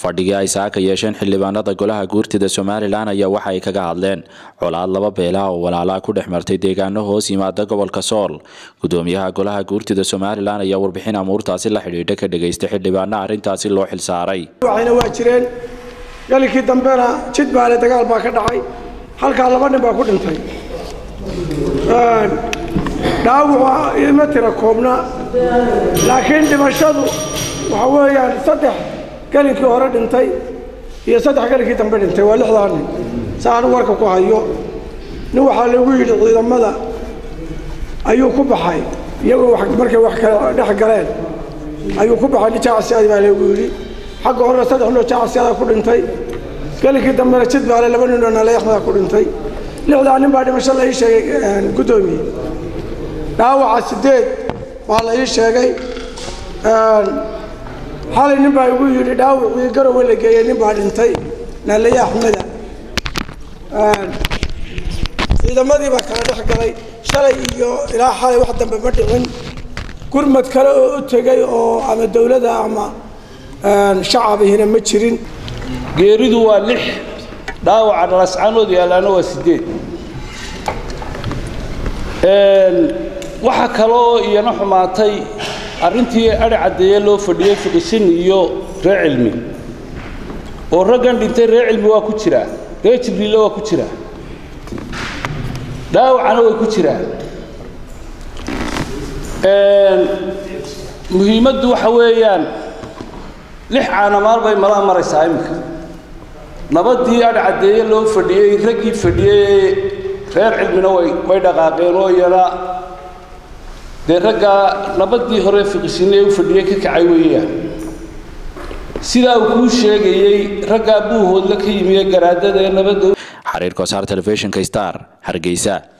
fadhigii ay saaka yeesheen xildhibaanada golaha guurtida somalilan ayaa waxa ay kaga hadleen colaad laba beela oo walaalaa ku dhex martay deegaano hoos yimaada gobolka sool gudoomiyaha golaha guurtida somalilan ayaa warbixin amuurtaasi la xidhiidha ka dhageystay xildhibaana arrintaasi loo xilsaaray waxayna waa jireen galinkii dambena jid baale dagaal baa ka dhacay halkaa laba nin baa ku dhintay dhaawacu ima tira koobna laakiin dhimashadu waxa weeyaan saddex gelinkii hore dhintay iyo saddex gelinkii dambe dhintay waa lixdaa nin sa anu warka ku hayo nin waxaa lagu yidhi ciidamada ayuu ku baxay iyagoo markay wax kale dhex galeen ayuu ku baxay nijaacasiadi baa lagu yidhi xagga horena saddex ninoo jaacasiyadaa ku dhintay gelinkii dambena jid baale laba ninoo naleexmadaa ku dhintay lixdaa nin baa dhimasho la ii sheegay guddoomiye dhaawaca sideed baa la ii sheegay xalay nin baa igu yidhi dhaawacii garowe la geeyey nin baa dhintay naalaye axmeda ciidamadii baa kala dhex galay shalay iyo ilaa xalay wax dambe ma dhicin gurmad kale oo u tegay oo ama dowladda ama shacabihina ma jirin geeridu waa lix dhaawaca dhalascaanood yaalaana waa sideed waxaa kaloo iyana xumaatay arrintii adhi caddeeye loo fadhiyey fiqisin iyo ree cilmi oo raggan dhintay ree cilmi waa ku jiraa ree jibriille waa ku jiraa dhaawacana way ku jiraan muhiimaddu waxa weeyaan lix caanamaal bay malaa maraysaa iminka nabaddii adhi caddeeye loo fadhiyey raggii fadhiyey reer cilmina way way dhaqaaqeen oo iyana dee raggaa nabaddii hore fiqisine u fadhiyey ka kacay weeyaan sidaa uu kuu sheegayey raggaa buuhoodla ka yimiye garaadada ee nabadda xariir kosaar telefishinka star hargeysa